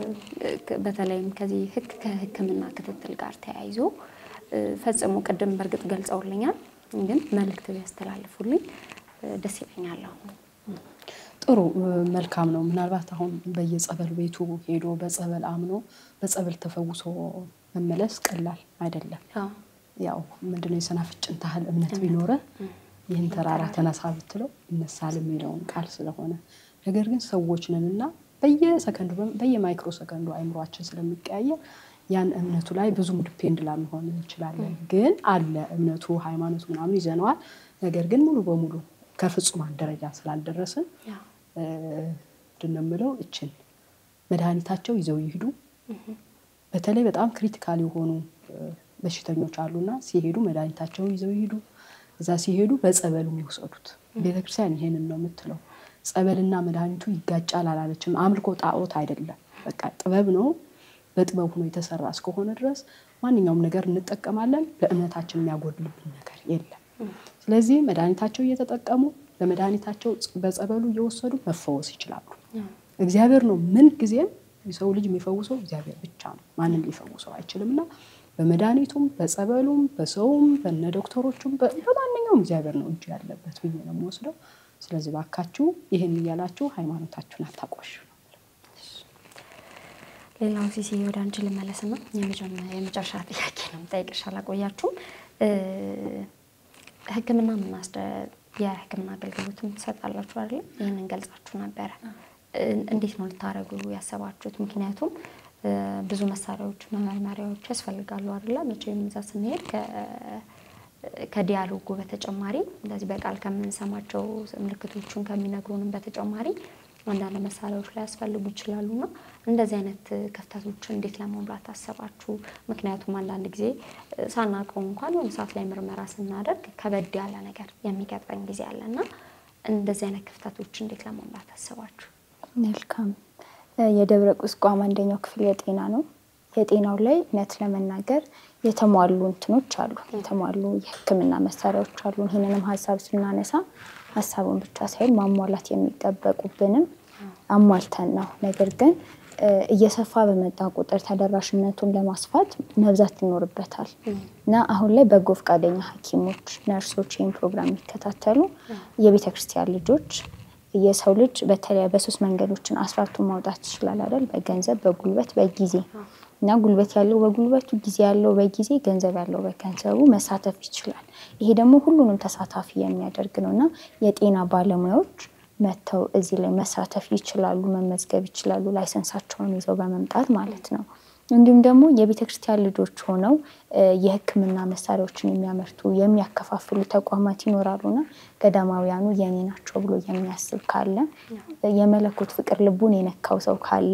በተለይም ከዚህ ህክ ከህክምና ክትትል ጋር ተያይዞ እ ፈጽሞ ቅድም በእርግጥ ገልጸውልኛል፣ ግን መልእክት ቢያስተላልፉልኝ እ ደስ ይለኛል አሁን ጥሩ መልካም ነው። ምናልባት አሁን በየጸበል ቤቱ ሄዶ በጸበል አምኖ በጸበል ተፈውሶ መመለስ ቀላል አይደለም። አዎ ያው ምንድነው የሰናፍጭን ታህል እምነት ቢኖረ ይህን ተራራ ተነሳ ብትለው ይነሳል የሚለውን ቃል ስለሆነ ነገር ግን ሰዎች ነንና በየሰከንዱ በየማይክሮ ሰከንዱ አይምሯችን ስለሚቀያየር ያን እምነቱ ላይ ብዙም ዲፔንድ ላንሆን እንችላለን። ግን አለ እምነቱ ሃይማኖቱ ምናምን ይዘነዋል። ነገር ግን ሙሉ በሙሉ ከፍጹማን ደረጃ ስላልደረስን ያው ምንድን ነው የምለው እችን መድኃኒታቸው ይዘው ይሂዱ። በተለይ በጣም ክሪቲካል የሆኑ በሽተኞች አሉና ሲሄዱ መድኃኒታቸውን ይዘው ይሄዱ። እዛ ሲሄዱ በጸበሉ የሚወሰዱት ቤተክርስቲያን ይሄንን ነው የምትለው። ጸበልና መድኃኒቱ ይጋጫል አላለችም። አምልኮ ጣዖት አይደለም። በቃ ጥበብ ነው። በጥበብ ሆኖ የተሰራ እስከሆነ ድረስ ማንኛውም ነገር እንጠቀማለን። ለእምነታችን የሚያጎድልብን ነገር የለም። ስለዚህ መድኃኒታቸው እየተጠቀሙ ለመድኃኒታቸው በጸበሉ እየወሰዱ መፈወስ ይችላሉ። እግዚአብሔር ነው ምን ጊዜም የሰው ልጅ የሚፈውሰው እግዚአብሔር ብቻ ነው። ማንም ሊፈውሰው አይችልም እና በመድኃኒቱም በጸበሉም በሰውም በነ ዶክተሮቹም በማንኛውም እግዚአብሔር ነው እጅ ያለበት ብዬ ነው የምወስደው። ስለዚህ ባካችሁ ይህን እያላችሁ ሃይማኖታችሁን አታቆሹ። ሌላው ሲሲ ወደ አንቺ ልመለስና የመጨረሻ ጥያቄ ነው የምጠይቅሽ፣ አላቆያችሁም። ሕክምና ምናስደ የሕክምና አገልግሎትም ትሰጣላችሁ አይደለም? ይህንን ገልጻችሁ ነበረ። እንዴት ነው ልታደርጉ ያሰባችሁት? ምክንያቱም ብዙ መሳሪያዎች መመርመሪያዎች ያስፈልጋሉ አይደለ? መቼም እዛ ስንሄድ ከዲያሎጉ በተጨማሪ እንደዚህ በቃል ከምንሰማቸው ምልክቶቹን ከሚነግሩንም በተጨማሪ አንዳንድ መሳሪያዎች ላይ ያስፈልጉ ይችላሉ እና እንደዚህ አይነት ክፍተቶችን እንዴት ለመሙላት አሰባችሁ? ምክንያቱም አንዳንድ ጊዜ ሳናውቀው እንኳን የሆነ ሰዓት ላይ ምርመራ ስናደርግ ከበድ ያለ ነገር የሚገጥመን ጊዜ አለ እና እንደዚህ አይነት ክፍተቶች እንዴት ለመሙላት አሰባችሁ? መልካም። የደብረ ቁስቋም አንደኛው ክፍል የጤና ነው። የጤናው ላይ እውነት ለመናገር የተሟሉ እንትኖች አሉ፣ የተሟሉ የሕክምና መሳሪያዎች አሉ። ይህንንም ሀሳብ ስናነሳ ሀሳቡን ብቻ ሳይሆን ማሟላት የሚጠበቁብንም አሟልተን ነው። ነገር ግን እየሰፋ በመጣ ቁጥር ተደራሽነቱን ለማስፋት መብዛት ይኖርበታል እና አሁን ላይ በጎ ፈቃደኛ ሐኪሞች፣ ነርሶች ይህን ፕሮግራም የሚከታተሉ የቤተ ክርስቲያን ልጆች የሰው ልጅ በተለይ በሶስት መንገዶችን አስራቱን ማውጣት ይችላል አይደል? በገንዘብ፣ በጉልበት፣ በጊዜ እና ጉልበት ያለው በጉልበቱ፣ ጊዜ ያለው በጊዜ፣ ገንዘብ ያለው በገንዘቡ መሳተፍ ይችላል። ይሄ ደግሞ ሁሉንም ተሳታፊ የሚያደርግ ነው እና የጤና ባለሙያዎች መጥተው እዚህ ላይ መሳተፍ ይችላሉ፣ መመዝገብ ይችላሉ፣ ላይሰንሳቸውን ይዘው በመምጣት ማለት ነው። እንዲሁም ደግሞ የቤተ ክርስቲያን ልጆች ሆነው የሕክምና መሳሪያዎችን የሚያመርቱ የሚያከፋፍሉ ተቋማት ይኖራሉና ገዳማውያኑ የኔ ናቸው ብሎ የሚያስብ ካለ የመለኮት ፍቅር ልቡን የነካው ሰው ካለ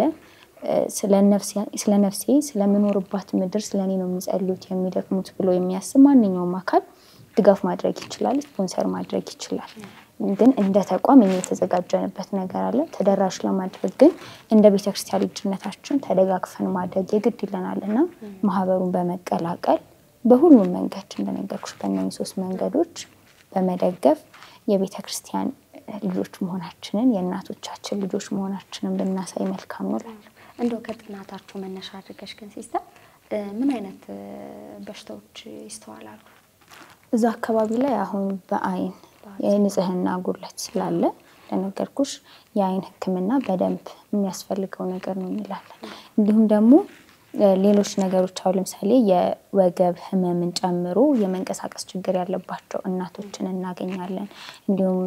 ስለ ነፍሴ ስለምኖርባት ምድር ስለ እኔ ነው የሚጸልዩት የሚደክሙት ብሎ የሚያስብ ማንኛውም አካል ድጋፍ ማድረግ ይችላል፣ ስፖንሰር ማድረግ ይችላል። ግን እንደ ተቋም እኛ የተዘጋጀንበት ነገር አለ። ተደራሽ ለማድረግ ግን እንደ ቤተክርስቲያን ልጅነታችን ተደጋግፈን ማድረግ የግድ ይለናል እና ማህበሩን በመቀላቀል በሁሉም መንገድ እንደነገርኩሽ በእነዚህ ሶስት መንገዶች በመደገፍ የቤተ ክርስቲያን ልጆች መሆናችንን የእናቶቻችን ልጆች መሆናችንን ብናሳይ መልካም ነው እላለሁ። እንደው ከጥናታችሁ መነሻ አድርገሽ ግን ሲስተር ምን አይነት በሽታዎች ይስተዋላሉ? እዛ አካባቢ ላይ አሁን በአይን የንጽህና ጉድለት ስላለ ለነገርኩሽ የአይን ሕክምና በደንብ የሚያስፈልገው ነገር ነው እንላለን። እንዲሁም ደግሞ ሌሎች ነገሮች አሁን ለምሳሌ የወገብ ህመምን ጨምሮ የመንቀሳቀስ ችግር ያለባቸው እናቶችን እናገኛለን። እንዲሁም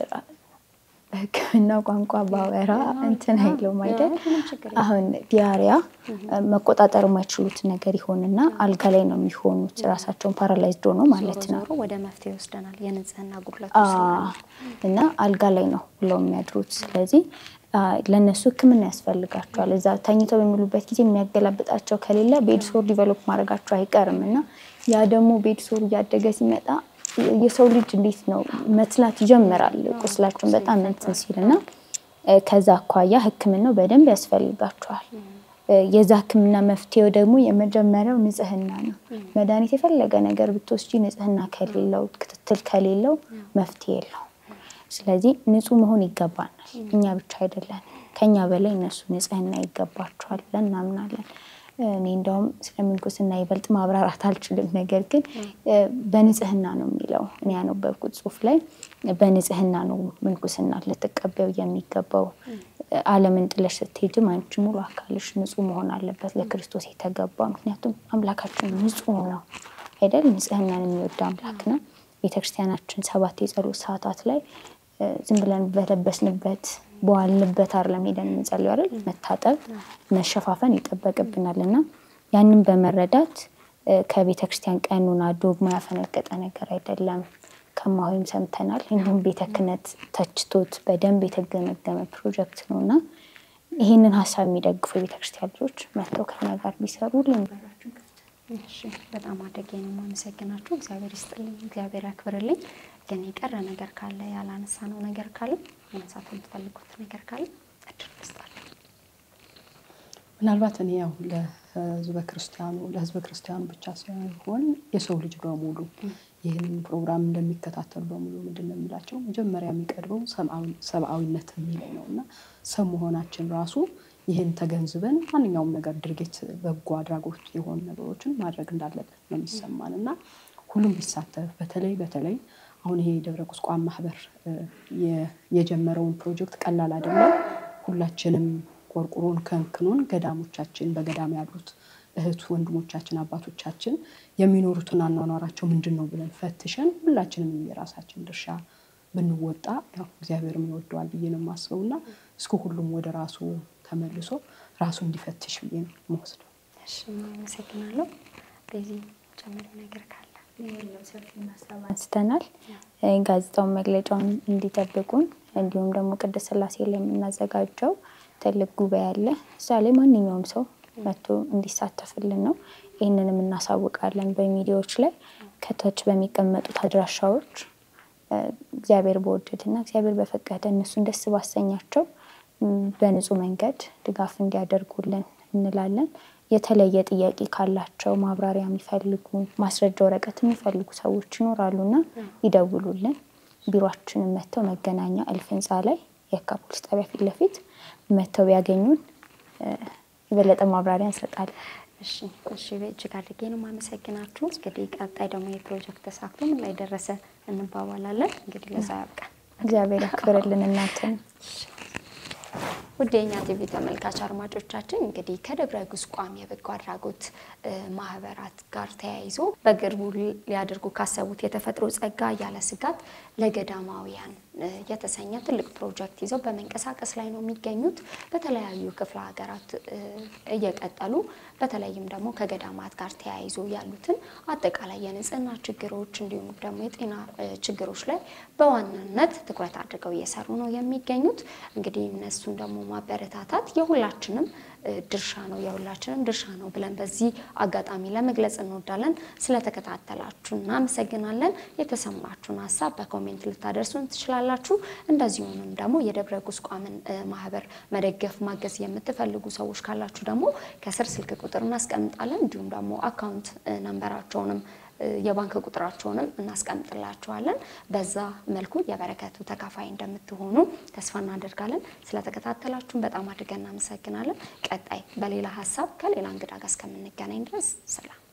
በሕክምና ቋንቋ ባወራ እንትን አይለውም አይደል? አሁን ዲያሪያ መቆጣጠር የማይችሉት ነገር ይሆንና አልጋ ላይ ነው የሚሆኑት። ራሳቸውን ፓራላይዝድ ሆኖ ማለት ነው። ዞሮ ወደ መፍትሄ ይወስደናል። የንጽህና ጉድለቱ እና አልጋ ላይ ነው ብለው የሚያድሩት። ስለዚህ ለእነሱ ህክምና ያስፈልጋቸዋል። እዛ ተኝተው በሚሉበት ጊዜ የሚያገላብጣቸው ከሌለ ቤድሶር ዲቨሎፕ ማድረጋቸው አይቀርም እና ያ ደግሞ ቤድሶር እያደገ ሲመጣ የሰው ልጅ እንዴት ነው መትላት ይጀምራል። ቁስላቸውን በጣም እንትን ሲል እና ከዛ አኳያ ህክምናው በደንብ ያስፈልጋቸዋል። የዛ ህክምና መፍትሄው ደግሞ የመጀመሪያው ንጽህና ነው። መድኃኒት የፈለገ ነገር ብትወስጂ ንጽህና ከሌለው ክትትል ከሌለው መፍትሄ የለው። ስለዚህ ንጹህ መሆን ይገባናል። እኛ ብቻ አይደለን፣ ከኛ በላይ እነሱ ንጽህና ይገባቸዋል ብለን እናምናለን። እኔ እንደውም ስለ ምንኩስና ይበልጥ ማብራራት አልችልም። ነገር ግን በንጽህና ነው የሚለው እኔ ያነበብኩት ጽሑፍ ላይ በንጽህና ነው ምንኩስና ልትቀበው የሚገባው። ዓለምን ጥለሽ ስትሄጅም አንቺ ሙሉ አካልሽ ንጹህ መሆን አለበት ለክርስቶስ የተገባ ምክንያቱም አምላካችን ንጹህ ነው አይደል? ንጽህናን የሚወድ አምላክ ነው። ቤተክርስቲያናችን ሰባት የጸሎት ሰዓታት ላይ ዝም ብለን በለበስንበት በዋልንበት አይደለም ሄደን የምንጸልየው አይደል? መታጠብ መሸፋፈን ይጠበቅብናል እና ያንን በመረዳት ከቤተ ክርስቲያን ቀኑና ዶግማ ያፈነገጠ ነገር አይደለም። ከማሆይም ሰምተናል። እንዲሁም ቤተ ክህነት ተችቶት በደንብ የተገመገመ ፕሮጀክት ነው እና ይህንን ሀሳብ የሚደግፉ የቤተክርስቲያን ልጆች መጥተው ከኛ ጋር ቢሰሩ ልንበራችን ክፍት እሺ በጣም አድርጌ ነው የማመሰግናችሁ። እግዚአብሔር ይስጥልኝ፣ እግዚአብሔር ያክብርልኝ። ግን የቀረ ነገር ካለ ያላነሳ ነው ነገር ካለ ማንሳት የምትፈልጉት ነገር ካለ እድል ልስጣለሁ። ምናልባት እኔ ያው ለህዝበ ክርስቲያኑ ለህዝበ ክርስቲያኑ ብቻ ሳይሆን የሰው ልጅ በሙሉ ይህንን ፕሮግራም እንደሚከታተሉ በሙሉ ምንድን ነው የሚላቸው መጀመሪያ የሚቀድመው ሰብአዊነት የሚለው ነው እና ሰው መሆናችን ራሱ ይህን ተገንዝበን ማንኛውም ነገር ድርጊት፣ በጎ አድራጎት የሆኑ ነገሮችን ማድረግ እንዳለበት ነው የሚሰማን እና ሁሉም ቢሳተፍ በተለይ በተለይ አሁን ይሄ የደብረ ቁስቋም ማህበር የጀመረውን ፕሮጀክት ቀላል አይደለም። ሁላችንም ቆርቁሮን ከንክኖን ገዳሞቻችን በገዳም ያሉት እህት ወንድሞቻችን አባቶቻችን የሚኖሩትን አኗኗራቸው ምንድን ነው ብለን ፈትሸን ሁላችንም የራሳችን ድርሻ ብንወጣ ያው እግዚአብሔርም ይወደዋል ብዬ ነው የማስበው እና እስከ ሁሉም ወደ ራሱ ተመልሶ ራሱ እንዲፈትሽ ብዬ ነው የምወስደው። እሺ አመሰግናለሁ። በዚህ ጨምሪ ነገር ካለ አንስተናል። ጋዜጣውን መግለጫውን እንዲጠብቁን እንዲሁም ደግሞ ቅድስት ሥላሴ ላይ የምናዘጋጀው ትልቅ ጉባኤ አለ። እዛ ላይ ማንኛውም ሰው መጥቶ እንዲሳተፍልን ነው። ይህንንም እናሳውቃለን በሚዲያዎች ላይ ከታች በሚቀመጡት አድራሻዎች እግዚአብሔር በወደድና እግዚአብሔር በፈቀደ እነሱን ደስ ባሰኛቸው በንጹህ መንገድ ድጋፍ እንዲያደርጉልን እንላለን። የተለየ ጥያቄ ካላቸው ማብራሪያ የሚፈልጉ ማስረጃ ወረቀት የሚፈልጉ ሰዎች ይኖራሉና ይደውሉልን። ቢሮአችንን መጥተው መገናኛ እልፍ ህንፃ ላይ የካ ፖሊስ ጣቢያ ፊት ለፊት መጥተው ቢያገኙን የበለጠ ማብራሪያ እንሰጣለን። እሺ እሺ፣ እጅግ አድርጌ ነው የማመሰግናችሁ። እንግዲህ ቀጣይ ደግሞ የፕሮጀክት ተሳክቶ ምን ላይ ደረሰ እንባባላለን። እንግዲህ ለዛ ያብቃን። እግዚአብሔር ያክብርልን እናትን ውድ የኛ ቲቪ ተመልካች አድማጮቻችን እንግዲህ ከደብረ ቁስቋም የበጎ አድራጎት ማህበራት ጋር ተያይዞ በቅርቡ ሊያደርጉ ካሰቡት የተፈጥሮ ጸጋ ያለ ስጋት ለገዳማውያን የተሰኘ ትልቅ ፕሮጀክት ይዘው በመንቀሳቀስ ላይ ነው የሚገኙት። በተለያዩ ክፍለ ሀገራት እየቀጠሉ በተለይም ደግሞ ከገዳማት ጋር ተያይዞ ያሉትን አጠቃላይ የንጽህና ችግሮች እንዲሁም ደግሞ የጤና ችግሮች ላይ በዋናነት ትኩረት አድርገው እየሰሩ ነው የሚገኙት። እንግዲህ እነሱን ደግሞ ማበረታታት የሁላችንም ድርሻ ነው የሁላችንም ድርሻ ነው ብለን በዚህ አጋጣሚ ለመግለጽ እንወዳለን። ስለተከታተላችሁ እናመሰግናለን። የተሰማችሁን ሀሳብ በኮሜንት ልታደርሱን ትችላላችሁ። እንደዚሁም ደግሞ የደብረ ቁስቋምን ማህበር መደገፍ ማገዝ የምትፈልጉ ሰዎች ካላችሁ ደግሞ ከስር ስልክ ቁጥር እናስቀምጣለን። እንዲሁም ደግሞ አካውንት ነንበራቸውንም የባንክ ቁጥራቸውንም እናስቀምጥላችኋለን። በዛ መልኩ የበረከቱ ተካፋይ እንደምትሆኑ ተስፋ እናደርጋለን። ስለተከታተላችሁን በጣም አድርገን እናመሰግናለን። ቀጣይ በሌላ ሀሳብ ከሌላ እንግዳ ጋር እስከምንገናኝ ድረስ ሰላም